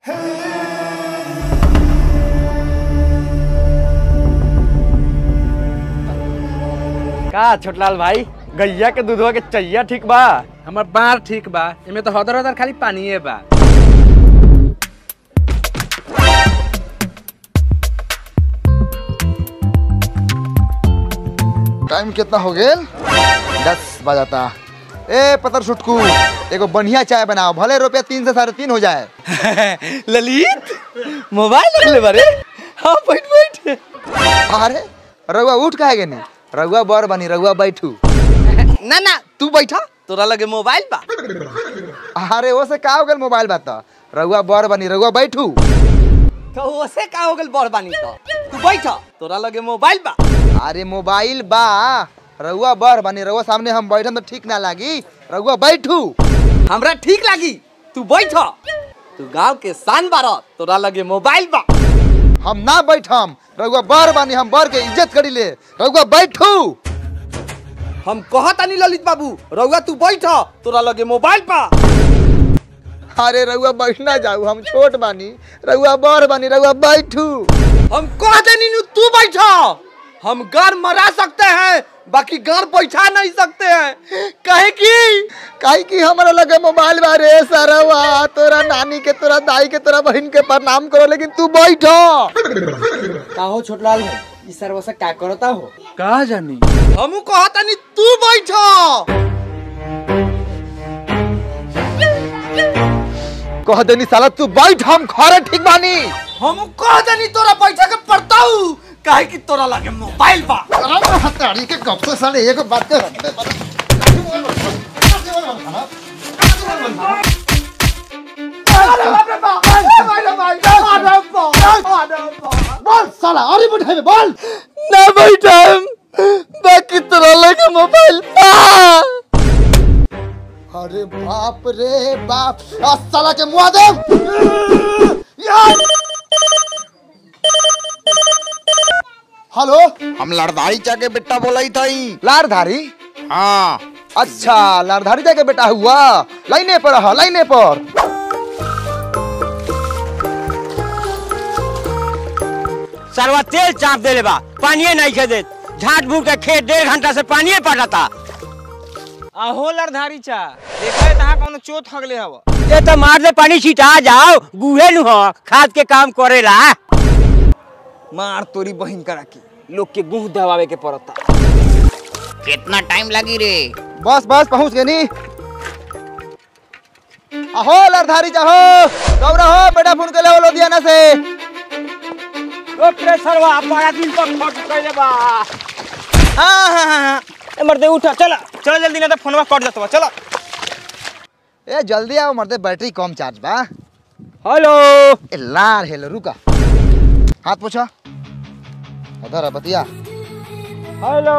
का छोटलाल भाई गैया के दूधवा के चैया ठीक बा हमर बार ठीक बा एमे तो हदर हदर खाली पानिए बा टाइम कितना हो गेल दस बजाता ए पतर सुटकू एगो बढ़िया चाय बनाओ भले रुपया तीन से साढ़े तीन हो जाए ललित मोबाइल रख ले बारे हाँ बैठ बैठ अरे रउआ उठ काहे गनी रउआ बर बनी रउआ बैठू ना ना तू बैठा तोरा लगे मोबाइल बा अरे वो से का हो गेल मोबाइल बात रउआ बर बनी रउआ बैठू तो ओसे का हो गेल बड़ बानी तो तू बैठा तोरा लगे मोबाइल बा अरे मोबाइल बा रउआ बर बनी रउआ सामने हम बैठम तो ठीक ना लागी रउआ बैठू हमरा ठीक लागी तू बैठा तू गांव के शान बारा तोरा लगे मोबाइल बा हम ना बैठम रउआ बर बनी हम बर के इज्जत करी ले रउआ बैठू हम कहतानी ललित बाबू रउआ तू बैठा तोरा लगे मोबाइल बा अरे रउआ बैठना जाऊ हम छोट बानी रउआ बर बनी रउआ बैठू हम कह देनी नु तू बैठा हम घर मरा सकते हैं बाकी घर बैठा नहीं सकते हैं कहे की काहे कि हमरा लगे मोबाइल बारे सरवा तोरा नानी के तोरा दाई के तोरा बहन के प्रणाम करो लेकिन तू बैठो का हो छोटलाल भाई इस सर्व से का करता हो का जानी हम कहतानी तू बैठा कह देनी साला तू बैठ हम खरे ठीक बानी हम कह देनी तोरा बैठा के पड़ताऊ काहे कि तोरा लगे मोबाइल बा अरे हताड़ी के कब से साले एक बात कर बोल साला अरे बैठे बोल ना बैठा बाकी तोरा लगे मोबाइल बा अरे बाप रे बाप आ साला के मुआ दे हेलो हम लड़धारी चा के बेटा बोलाई थी लारधारी हाँ अच्छा लारधारी जाके बेटा हुआ लाइने पर रहा लाइने पर सरवा तेल चाप दे बा पानिए नहीं खे देत झाट भूट के खेत डेढ़ घंटा से पानिए पटाता आहो लड़धारी चा देखा है तहां कोनो चोट हगले हव ये तो मार दे पानी छिटा जाओ गुहे नु हो खाद के काम करेला मार तोरी बहिन करा की लोग के गुह दबावे के पड़ता कितना टाइम लगी रे बस बस पहुंच गए नी अहो लारधारी जाहो दौड़ा हो बेटा फोन के ले लुधियाना से ओकरे सरवा बड़ा दिन पर खट कइले बा हां हां हां ए मर्दे उठा चला चल जल्दी ना तो फोनवा कट जातवा चला ए जल्दी आओ मरते बैटरी कम चार्ज बा हेलो ए लार हेलो रुका हाथ पोछा उधर है बतिया हेलो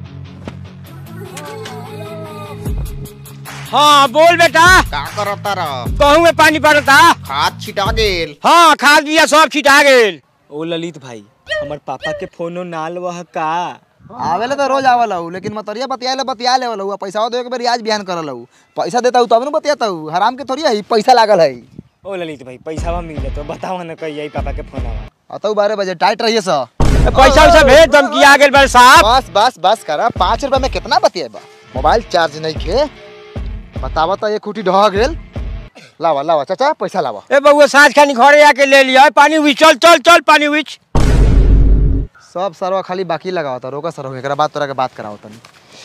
हाँ बोल बेटा का करता रह कहूँ में पानी पड़ता खाद छिटा गेल हाँ खाद बिया सब छिटा गेल ओ ललित भाई हमर पापा के फोनो ना लवह का आवेले तो रोज आवल हूँ लेकिन मतरिया बतियाले बतिया ले हूँ पैसा दे के बेर रियाज बिहान करल हूँ पैसा देता हूँ तब न बतियाता हूँ हराम के थोड़ी है पैसा लागल है ओ ललित भाई पैसा मिल तो बताओ ना कहिए पापा के फोन आवा अतौ बारह बजे टाइट रहिए सा पैसा वैसा भेज दम किया गेल बड़े साहब बस बस बस करा पाँच रुपया में कितना बतिएबा मोबाइल चार्ज नहीं खे बतावा तो ये खूटी ढह गेल लावा लावा चाचा पैसा लावा ए बउआ साँझ खानी घरे आके ले लिया पानी उइच चल चल चल पानी उइच सब सरवा खाली बाकी लगाओ था रोका सर एकरा बाद तोरा के बात कराओ तनी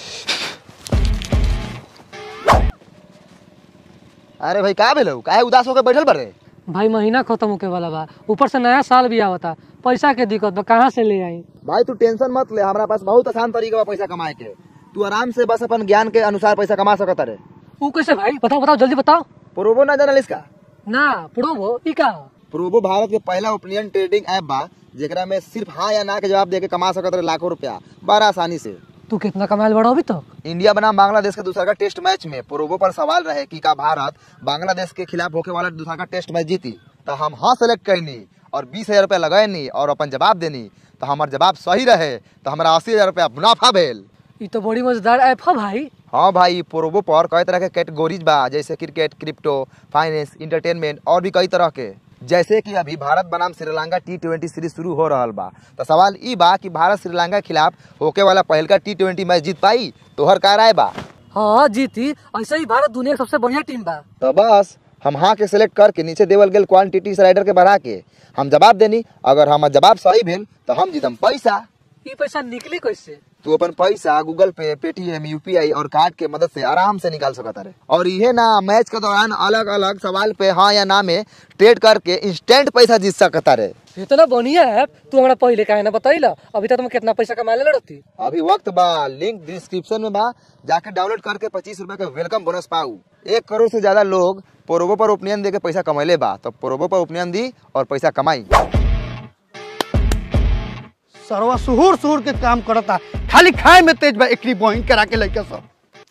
अरे भाई का भेलो काहे उदास होके बैठल बारे भाई महीना खत्म होके वाला बा ऊपर से नया साल भी आवता पैसा के दिक्कत बा कहाँ से ले आई भाई तू टेंशन मत ले हमारा पास बहुत आसान तरीका बा पैसा कमाए के तू आराम से बस अपन ज्ञान के अनुसार पैसा कमा सकत रे ऊ कैसे भाई बताओ बताओ जल्दी बताओ प्रोबो ना जानल इसका ना प्रोबो ई का हो? प्रोबो भारत के पहला ओपिनियन ट्रेडिंग ऐप बा जेकरा में सिर्फ हाँ या ना के जवाब दे के कमा सकत रहे लाखों रुपया बड़ा आसानी से तू कितना कमाल बड़ा अभी तक इंडिया बनाम बांग्लादेश के दूसरा का टेस्ट मैच में प्रोबो पर सवाल रहे कि का भारत बांग्लादेश के खिलाफ होके वाला दूसरा का टेस्ट मैच जीती तो हम हाँ सेलेक्ट कैनी और बीस हजार रुपया लगैनी और अपन जवाब देनी तो हमार जवाब सही रहे तो हमारा अस्सी हजार रुपया मुनाफा भेल ई तो बड़ी मजेदार ऐप है भाई हाँ भाई प्रोबो पर कई तरह के कैटेगोरीज बा जैसे क्रिकेट क्रिप्टो फाइनेंस इंटरटेनमेंट और भी कई तरह के जैसे कि अभी भारत बनाम श्रीलंका टी ट्वेंटी सीरीज शुरू हो रहा बा तो सवाल ई बा कि भारत श्रीलंका के खिलाफ होके वाला पहलका टी ट्वेंटी मैच जीत पाई तोहर का राय बा हाँ जीती ऐसे ही भारत दुनिया की सबसे बढ़िया टीम बा तो बस हम हाँ के सिलेक्ट करके नीचे देवल गेल क्वांटिटी स्लाइडर के बढ़ा के हम जवाब देनी अगर हमार जवाब सही भेल तो हम जीतम पैसा ये पैसा निकली कैसे तू अपन पैसा गूगल पे पेटीएम यूपीआई और कार्ड के मदद से आराम से निकाल सकता रहे और ये ना मैच के दौरान अलग अलग सवाल पे हाँ या ना में ट्रेड करके इंस्टेंट पैसा जीत सकता रहे इतना बढ़िया है तू हमारा पहले काहे ना बताइला अभी तक तुम कितना पैसा कमा ले रहती अभी वक्त बा लिंक डिस्क्रिप्शन में बा जाके डाउनलोड करके पच्चीस रूपए का वेलकम बोनस पाऊ एक करोड़ से ज्यादा लोग पोरोबो पर ओपिनियन दे के पैसा कमैले बा तो पोरोबो पर ओपिनियन दी और पैसा कमाई सरवा सुहूर सुहूर के काम करता खाली खाए में तेज बा एकरी बहिन करा के लइका सब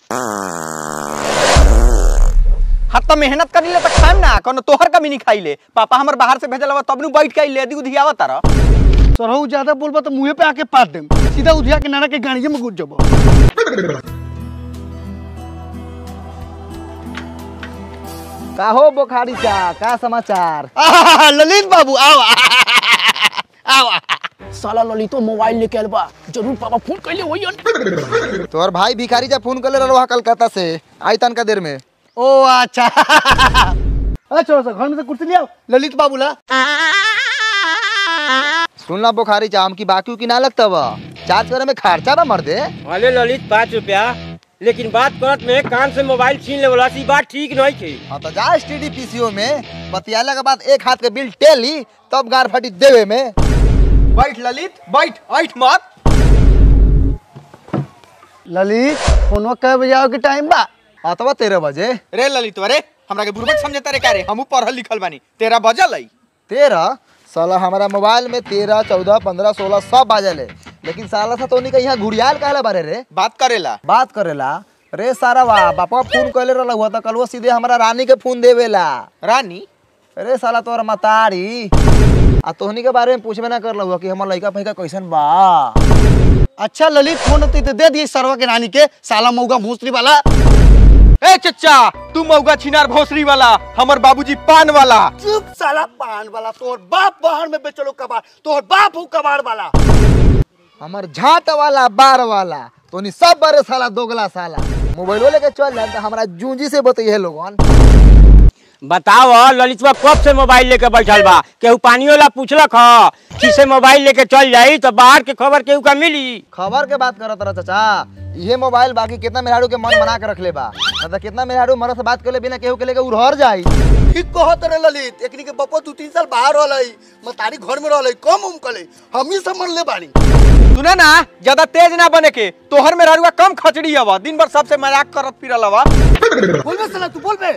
हाँ तो मेहनत करी ले तो खाम ना कोनो तोहर कमी नहीं खाई ले पापा हमर बाहर से भेजल बा तब नु बैठ के ले दी उधियावा तारा सरहू ज्यादा बोलबा तो मुंहे पे आके पाट देम सीधा उधिया के नाना के गाड़िए में घुस जबो का हो बोखारी चा का समाचार आहा, ललित बाबू आओ आओ साला ललितो मोबाइल लेके आयल बा जरूर पापा फोन कैले होई तोहर भाई भिखारी जा फोन कर ले रहा कलकत्ता से आई तनका देर में ओ अच्छा अच्छा सर घर में से कुर्सी ले आओ ललित बाबू ला सुनला बुखारी चाम की बाकी की ना लगता बा चार्ज करे में खर्चा बा मर दे वाले ललित पाँच रुपया लेकिन बात करत में कान से मोबाइल छीन ले वाला सी बात ठीक नहीं थी हाँ तो जा स्टीडी पीसीओ में बतियाला के बाद एक हाथ के बिल टेली तब गार फटी देवे में बैठ ललित बैठ ऐठ मत ललित फोनो कै बजे आओ के टाइम बा अथवा तेरह बजे रे ललित अरे हमरा के बुरबक समझता रे का रे हमू पढ़ल लिखल बानी तेरा बजल है तेरह साला हमारा मोबाइल में तेरह चौदह पंद्रह सोलह सब बाजल है लेकिन साला सा तो का यहाँ घुड़ियाल कहला बारे रे बात करेला बात करेला रे सारा वाह बापा फोन कैले रहला हुआ तो कल वो सीधे हमारा रानी के फोन देवेला रानी अरे साला तोर मतारी आ तोहनी के बारे में पूछबे ना कर हुआ कि हमर लड़का फैका कैसन बा अच्छा ललित फोन होती तो दे दिए सरवा के रानी के साला मऊगा भूसरी वाला ए चच्चा तू मौगा छिनार भोसरी वाला हमर बाबूजी पान वाला चुप साला पान वाला तोर बाप बाहर में बेचलो कबाड़ तोर बाप हूँ कबाड़ वाला हमर झाट वाला बार वाला तोनी सब बारे साला दोगला साला मोबाइल लेके चल जाए तो हमारा जूंजी से बताइए लोगन बताओ ललितवा कब से मोबाइल लेके बैठल बा केहू पानी वाला पूछलक ह कि से मोबाइल लेके चल जाई तो बाहर के खबर केहू का मिली खबर के बात करत रहा चाचा ये मोबाइल बाकी कितना मेहरारू के मन बना के रख ले बा मतलब कितना मेहरारू मरद से बात कर ले बिना केहू के लेके उड़हर जाई ठीक कहत रे ललित एकनी के बपो दू तीन साल बाहर रहलै मतारी घर में रहलै कम उम कले हम ही समझ ले बानी सुना ना ज्यादा तेज ना बने के तोहर में ररुआ कम खचड़ी हवा दिन भर सबसे मजाक करत फिरल हवा बोल बे साला तू बोल बे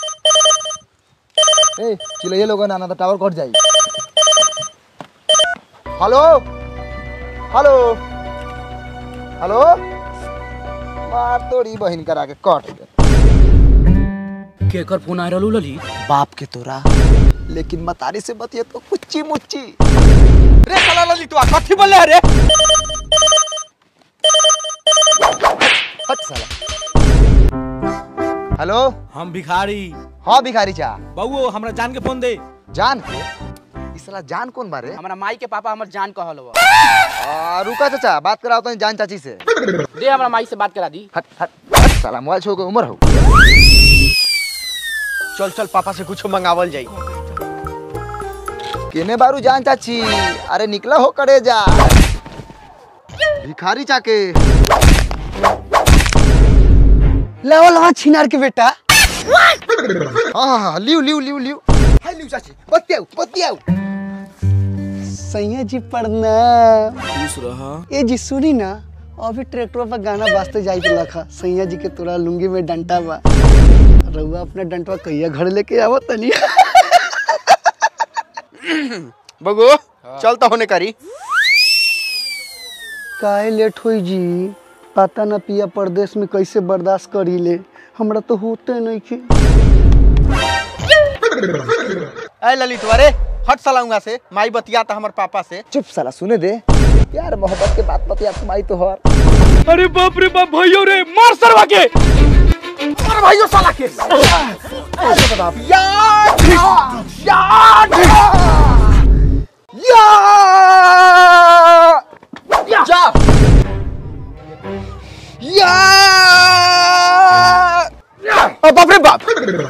ए चिल्लाइए लोगन आना तो टावर कट जाई हेलो हेलो हेलो मार तोरी बहिन करा के कट दे केकर फोन आ रहलू ललित बाप के तोरा लेकिन मतारी से बतिए तो कुच्ची मुच्ची रे साला ललितवा कथी बोले रे हट साला हेलो हम भिखारी हाँ भिखारी चा बउओ हमरा जान के फोन दे जान के इस साला जान कौन बारे हमरा माई के पापा हमर जान कहल बा आ, रुका चाचा बात कराओ तो जान चाची से दे हमरा माई से बात करा दी हट हट हट साला मोबाइल छोड़ के उम्र हो चल चल पापा से कुछ मंगावल जाई केने बारू जान चाची अरे निकला हो करे जा भिखारी चाके लेवल हाँ छिनार के बेटा हाँ हाँ हाँ लियो लियो लियो लियो हाय लियो चाची बतियाओ बतियाओ सैया जी प्रणाम खुश रहा ए जी सुनी ना अभी ट्रैक्टर पर गाना बाजते जाई के लखा सैया जी के तोरा लुंगी में डंटा बा रउआ अपना डंटवा कहिया घर लेके आवत तनी बगो चल तो होने करी काहे लेट होई जी पता ना पिया परदेश में कैसे बर्दाश्त करी ले हमरा तो होते नहीं के ए ललित अरे हट साला उहाँ से माई बतिया था हमर पापा से चुप साला सुने दे यार मोहब्बत के बात बतिया तुम्हारी तो हर अरे बाप रे बाप भैयो रे मार सरवा के अरे भाइयों साला के जा ओ बाप रे बाप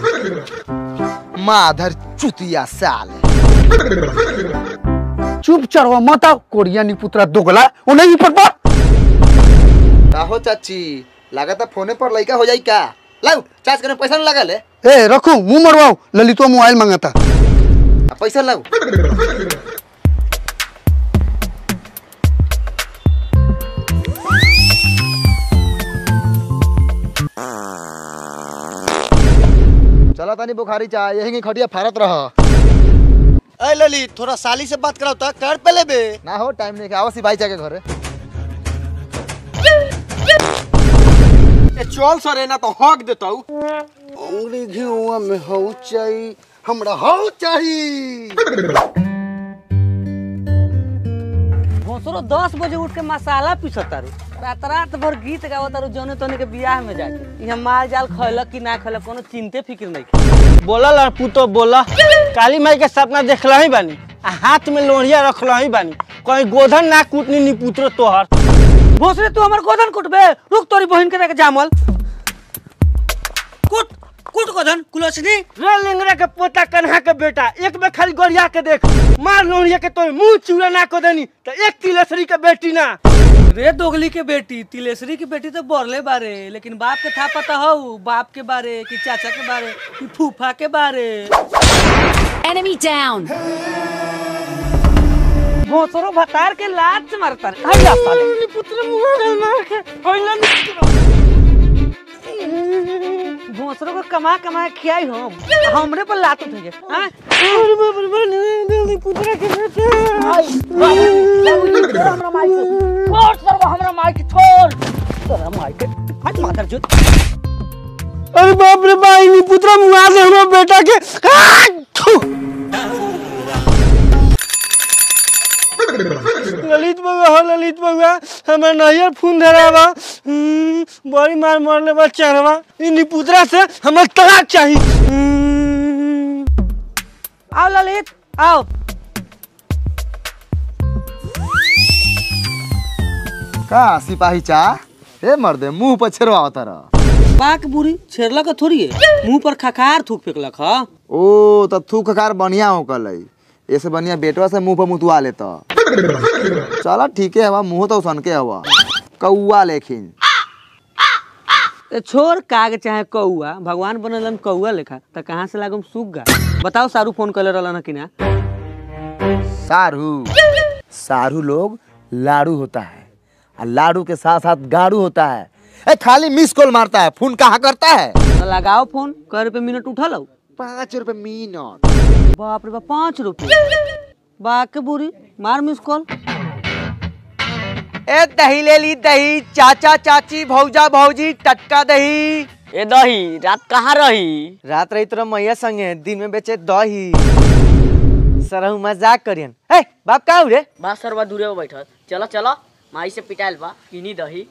माधर चुतिया साल चुप चढ़वा मत आओ कोरिया नी पुत्रा दोगला ओ नहीं पर पर का हो चाची लागत फोने पर लइका हो जाई का लाओ चार्ज करने पैसा न लगा ले ए रखो मुंह मरवाओ ललितवा मोबाइल मांगता आ, पैसा लाओ चला तानी बुखारी चाह यही खटिया फारत रह ए ललित थोड़ा साली से बात कराओ ता कर पहले बे ना हो टाइम नहीं आवा सी भाई के घरे चल सरे ना तो हक देतौ अंगड़ी घिउआ में हो चाही हमरा हो चाही भोसरो दस बजे उठ के मसाला पीसत तारू रात रात भर गीत गावत तारू जौने तोने के बियाह में जाके यहाँ माल जाल खैलक कि ना खैलक कोनो चिंते फिक्र नहीं बोला लड़पुतो बोला काली माई के सपना देखला ही बानी आ हाथ में लोहिया रखला ही बानी कहीं गोधन ना कूटनी नी पुत्र तोहर भोसरे तू हमर गोदन कुटबे रुक तोरी बहिन के देखे जामल कुट कुट गोदन कुलसनी रे लिंगरा के पोता कन्हा के बेटा एक में खाली गोरिया के देख मार लोहिया के तो मुंह चूड़ा ना को देनी तो एक तिलसरी के बेटी ना रे दोगली के बेटी तिलेश्वरी की बेटी तो बोरले बारे लेकिन बाप के था पता हो बाप के बारे कि चाचा के बारे कि फूफा के बारे Enemy down. भोसरो भतार के लात से मारता रे हट जा साले पुत्र मुंह मार के होइला भोसरो को कमा कमा के खियाई हम हमरे पर लात उठेंगे हां पुत्र के बेटा हमरा माइक छोड़ सरवा हमरा माइक छोड़ तेरा माइक हट माथर जो अरे बाप रे भाई नी पुत्र मुआ दे हमरा बेटा के आ, थू। ललित बउआ हो ललित बउआ हमर नैयर फोन धरावा हम्म, बड़ी मार मरले बा चढ़वा इ निपुत्रा से हमर तलाक चाही हम्म। आओ ललित आओ का सिपाही चाह ए मर्दे मुंह पर छेरवा रह बाक बुरी छेड़ला का थोड़ी है मुंह पर खखार थूक फेंकलक हा ओ त थूक कार बढ़िया हो कल ऐसे बढ़िया बेटवा से मुंह पर मुतवा लेता चला ठीक है हवा मुंह तो सन के हवा कौआ लेकिन ए, छोड़ काग चाहे कौआ भगवान बनलन कौआ लेखा त कहाँ से लागम सुग्गा बताओ सारू फोन कले रहलन कि ना सारू सारू लोग लाड़ू होता है और लाड़ू के साथ साथ गाड़ू होता है ए खाली मिस कॉल मारता है फोन कहाँ करता है तो लगाओ फोन कै रुपये मिनट उठा लो पाँच रुपए मिनट बाप रे बाप पाँच रुपये बाक के बुरी मार मिस कॉल ए दही ले ली दही चाचा चाची भौजा भौजी टटका दही ए दही रात कहाँ रही रात रही तोरा मैया संगे दिन में बेचे दही सरहु मजाक करियन ए बाप का रे बा सरवा दूरे में बैठल चलो चलो माई से पिटाइल बा किनी दही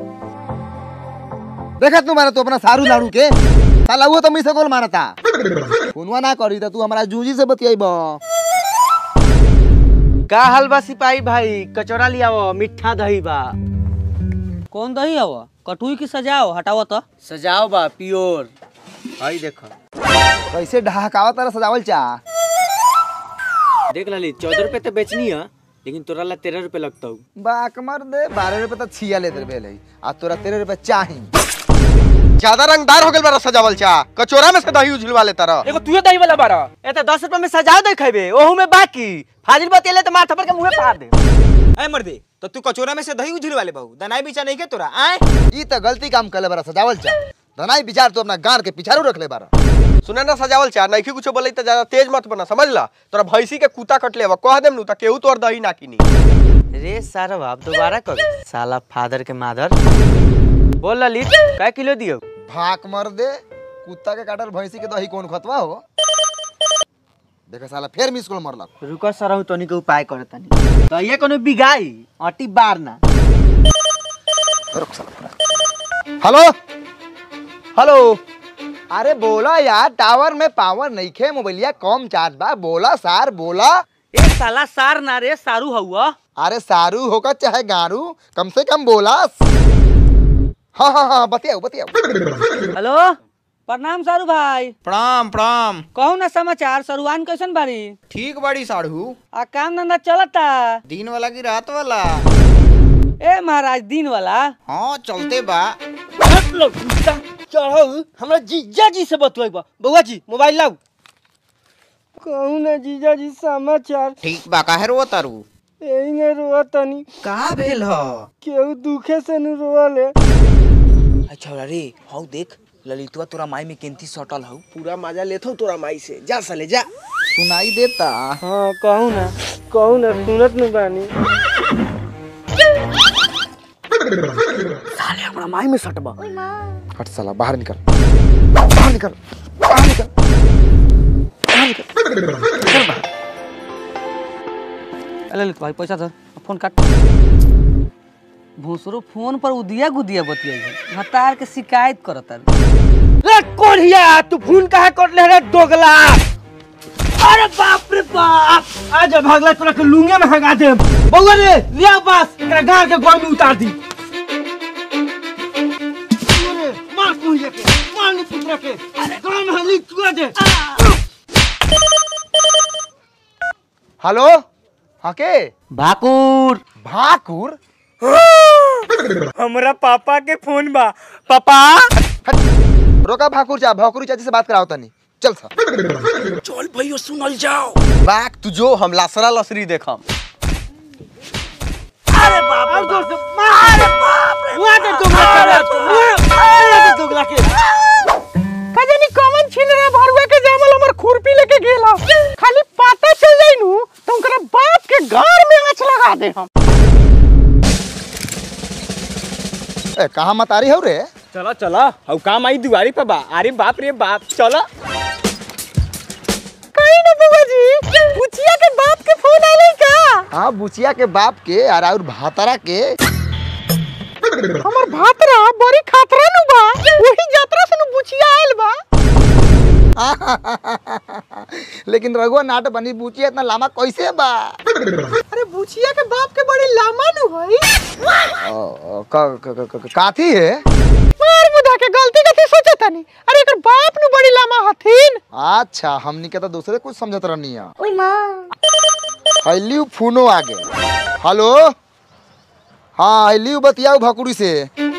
देखा तू मारा तू अपना सारू लाड़ू के साला वो तो मिस कॉल मारता फोनवा ना करी तो तू हमारा जूजी से बतियाइबा का हाल बा सिपाही भाई कचौड़ा लियाओ मिठा दही बा कौन दही हव कटुई की सजाओ हटाओ तो सजाओ बा प्योर हई देखो कैसे ढहकावा तारा सजावल चाह देख लली चौदह रुपए तो बेचनी है लेकिन तोरा ला तेरह रुपए लगता बाक मर दे बारह रुपए तो छिया लेते भेल है आ तोरा तेरह रुपए चाही ज्यादा रंगदार हो गइल बा सजावल चा कचौड़ा में से दही उझलवा लेता रह एगो तुए दही वाला बारा ए तो दस रुपए में सजा दे खेबे ओहू में बाकी फाजिल बतेले तो माथा पर के मुंहे फाड़ दे ए मर्दे तो तू कचौड़ा में से दही उझलवा ले बहू दनाई बीचा नहीं के तोरा आए ई तो गलती काम कर ले बारा सजावल चाह धनाई विचार तू अपना गार के पिछारू रख ले बारा सुना ना सजावल चा नहीं कुछ बोले तो ज्यादा तेज मत बना समझ ला तोरा भैंसी के कुत्ता कट लेवा कह देम नु त केहू तोर दही ना किनी रे सारा बाप दोबारा कर साला फादर के मादर बोल ललित कै किलो दियो भाक मर दे कुत्ता के काटल भैंसी के दही कौन खतवा हो देखा साला फिर मिस कॉल मरलक रुको सरहु तनी के उपाय करे तनी तो ये कोनो बिगाई अटी बार ना रुक साला पूरा। हेलो हेलो अरे बोला यार टावर में पावर नहीं खे मोबाइलिया कम चार्ज बा बोला सार बोला ए साला सार ना रे सारू हउआ अरे सारू होकर चाहे गारू कम से कम बोला हाँ हाँ हाँ बतियाओ बतियाओ हेलो प्रणाम सारू भाई प्रणाम प्रणाम कहू ना समाचार सरुआन कैसन बारी ठीक बाड़ी साढ़ू आ काम धंधा चलता दिन वाला की रात वाला ए महाराज दिन वाला हाँ चलते बा चढ़ो हमरा जीजा जी से बतुआई बा बउआ जी मोबाइल लाओ कहू ना जीजा जी समाचार ठीक बा काहे रो तारू यही ने रोआ तनी का भेल ह केहू दुखे से नु रोले अच्छा रे हौ देख ललितवा तोरा माई में केंती सटल हौ पूरा मजा लेथो तोरा माई से जा साले जा सुनाई देता हाँ कहू ना कहू ना सुनत न बानी साले हमरा माई में सटबा हट साला बाहर निकल बाहर निकल बाहर निकल अरे ललित भाई पैसा दे फोन काट भूसरो फोन पर उदिया गुदिया बतियाई है हतार के शिकायत करता रे कोढ़िया तू फोन काहे कर ले रे दोगला अरे बाप रे बाप आज भागला तोरा के लुंगे में हगा दे बउआ रे लिया पास एकरा गांव के गोई में उतार दी अरे, मार कोढ़िया के मार नी पुत्रा के अरे गांव में हली चुआ दे हेलो हाँ के भाकुर भाकुर हमरा पापा के फोन बा पापा हट रोका भाकुर चा भाकुर चाची से बात कराओ तनी चल सा चल भैया सुनल जाओ बाक तू जो हम लासरा लसरी देखम अरे बाप रे जोर से मार अरे बाप रे मुआ दे दोगला के मुआ दे दोगला के कजनी कॉमन छीन रे भरुआ के जामल हमर खुरपी लेके गेला खाली पता चल जाई नु तो उनकर बाप के घर में आँच लगा दे हम ए कहाँ मत आ रही हो रे चलो चलो हौ काम आई दुआरी पे बा अरे बाप रे बाप चलो कहीं ना बुआ जी बुचिया के बाप के फोन आले का हाँ बुचिया के बाप के और और भातारा के हमर भातरा बड़ी खातरा नु बा वही यात्रा से नु बुचिया आइल बा लेकिन रघुआ नाट बनी बुचिया इतना लामा कैसे बा अरे बुचिया के बाप के बड़ी लामा नु भाई ओ, क- क- क- क- काथी है मार मुदा के गलती कथी सोचे तनी अरे एकर बाप नु बड़ी लामा हथिन अच्छा हमनी के तो दूसरे कुछ समझत रहनी है ओई मां हल्ली फोनो आगे हेलो हाँ हल्ली बतियाओ भकुड़ी से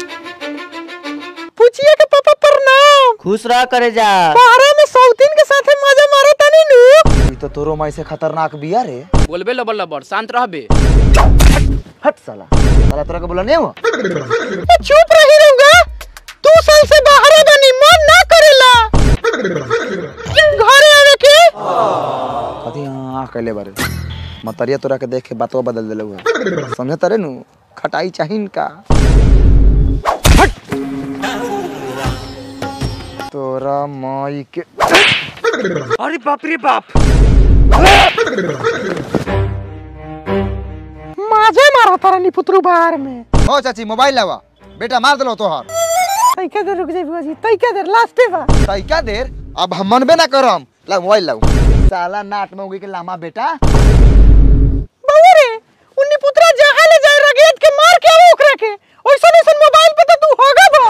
बुचिया के पापा प्रणाम खुश रह करे जा बाहर में सौतीन के साथे मजा मारे तनी नु ई तो तोरो माई से खतरनाक बिया रे बोलबे लबर लबर शांत रहबे हट साला साला तोरा के बोला नहीं हुआ ए, चुप रही रहूंगा दो साल से बाहर बनी मन ना करेला घरे आवे के कथी हाँ कहले बारे मतरिया तोरा के देख के बातवा बदल देले हुआ समझे तरे नु खटाई चाहिन का तोरा माई के अरे बाप रे बाप माजे मारा तारा नी पुत्रु बाहर में ओ चाची मोबाइल लावा बेटा मार देलो तोहर तैका देर रुक जाई बुआ जी तैका देर लास्टे बा तैका देर अब हम मनबे ना करम ला मोबाइल लाऊ साला नाट में उगी के लामा बेटा बउआ रे उन्नी पुत्रा जहां ले जाए रगेत के मार के आवे ओकरा के ओइसन ओइसन मोबाइल पे तो तू होगा बा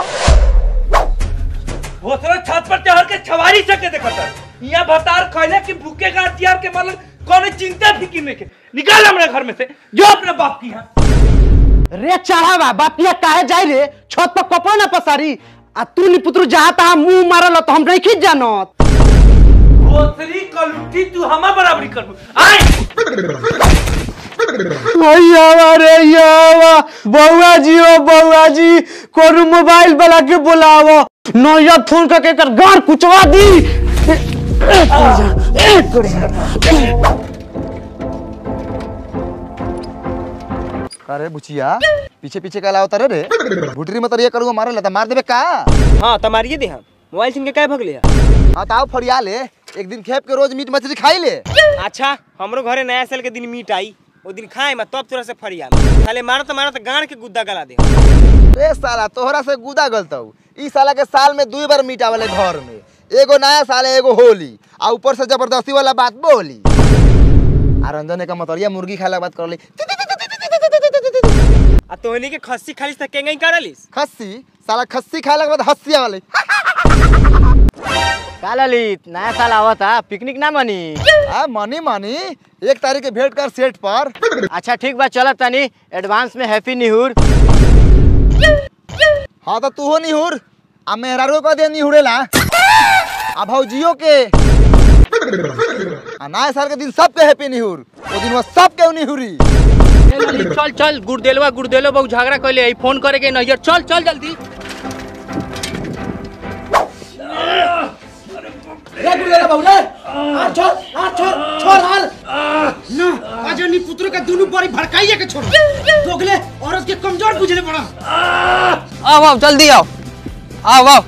भोसरा छत पर चढ़ के छवारी सके देखत यहाँ भतार खैले कि भूखे का हथियार के मतलब कौन चिंता फिकिर नहीं के निकाल हमारे घर में से जो अपने बाप की है रे चढ़ावा बापिया काहे जाई रे छत पर कपड़ा ना पसारी आ तू नी पुत्रु जहां तहां मुंह मारल तो हम नहीं खींच जानत भोसरी कलुटी तू हमा बराबरी कर आए भैया रे यावा बउआ जी ओ बउआ जी कोनो मोबाइल वाला के बुलावो नया फोन करके कर गार कुचवा दी ए, ए, कुड़िया, ए, कुड़िया। अरे बुचिया पीछे पीछे का लावता रे रे भुटरी में तरिया करूंगा मारे लेता मार देबे का हाँ तो मारिए दे हम मोबाइल सिंह के काय भगले है हाँ तो आओ फरिया ले एक दिन खेप के रोज मीट मछली खाई ले अच्छा हमरो घरे नया साल के दिन मीट आई वो दिन खाए मैं तब तोरा से फरिया खाले मारत मारत गाड़ के गुद्दा गला दे रे साला तोहरा से गुदा गलतौ ई साला के साल में दुई बार मीट आवेले घर में एगो नया साल है एगो होली आ ऊपर से जबरदस्ती वाला बात बोली आ रंजन का मतरिया मुर्गी खाए ला बात कर ली आ तोहनी के खस्सी खाली से केंगई करलिस खस्सी साला खस्सी खाए के बाद हस्सी आवेले का ललित नया साल आवता पिकनिक ना मनी आ मनी मनी एक तारीख के भेंट कर सेट पर अच्छा ठीक बा चलत तनी एडवांस में हैप्पी न्यूर हाँ तो तू हो निहुर आ मेहरारू का दे निहुरेला आ भौजियो के आ नया साल के दिन सबके हैप्पी निहुर ओ दिन वो सबके निहुरी चल चल गुड़देलवा गुड़देलो बहु झगड़ा कैले आई फोन करे के नैयर चल चल जल्दी रे गुड़ेला बाबू रे आ छोड़ आ छोड़ छोड़ हाल ना आज नी पुत्र का दोनों बड़ी भड़काइए के छोड़ दोगले औरत के कमजोर बुझले पड़ा आओ आओ जल्दी आओ आओ आओ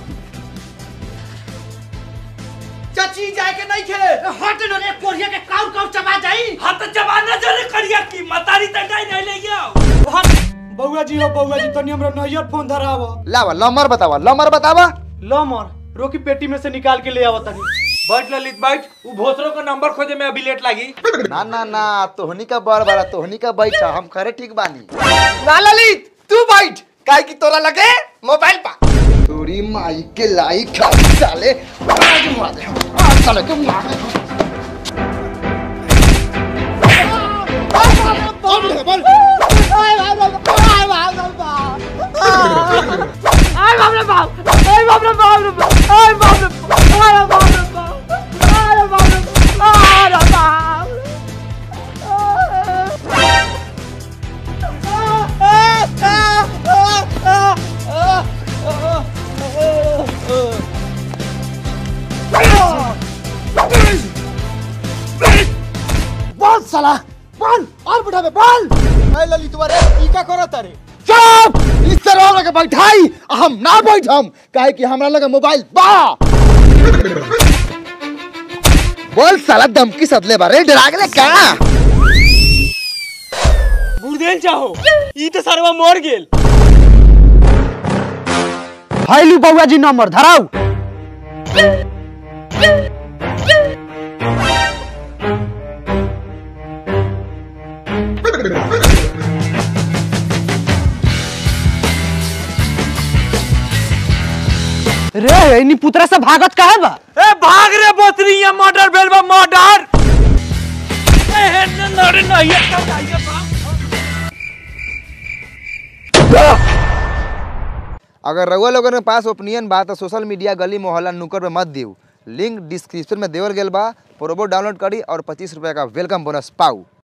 चाची जाए के नहीं खे हट न रे कोरिया के काउ काउ चबा जाई हां तो चबाना जरे करिया की मतारी तटाई नहीं ले गया हट बउआ जी हो बउआ जी तनी हमरा नैयर फोन धराव लावा लमर बतावा लमर बतावा लो मोर रोकी पेटी में से निकाल के ले आवत तनी बैठ ललित बैठ उ भोसरो का नंबर खोजे में अभी लेट लागी ना ना ना तोहनी का बड़ बड़ा तोहनी का बैठा हम खरे ठीक बानी ना ललित तू बैठ काहे की तोरा लगे मोबाइल पा तोरी माई के लाई खा साले आज मार दे आज साले के मार दे आई बाप रे बाप आई बाप रे बाप रे बाप आई बाप रे बाप आई बाप रे बाप आई बाप रे बाप आई बाप बोल साला बोल और बुढ़ा में बोल ए ललित रे ई का करत रे चुप इस तरह लगे बैठाई आ हम ना बैठम काहे कि हमरा लगे मोबाइल बा बोल साला धमकी सदले बारे डरा गेले का गुड़देल चाहो ई तो सरवा मर गेल हाइलू बउआ जी नंबर धराऊ रे इनी पुतरा से भागत काहे बा ए भाग रे बोतरी ये मर्डर भेल बा मर्डर ए हे नरे नहीं है अगर रउआ लोगन के पास ओपिनियन बा तो सोशल मीडिया गली मोहल्ला नुक्कड़ पे मत दियो लिंक डिस्क्रिप्शन में देवल गेल बा प्रोबो डाउनलोड करी और पच्चीस रुपया का वेलकम बोनस पाऊ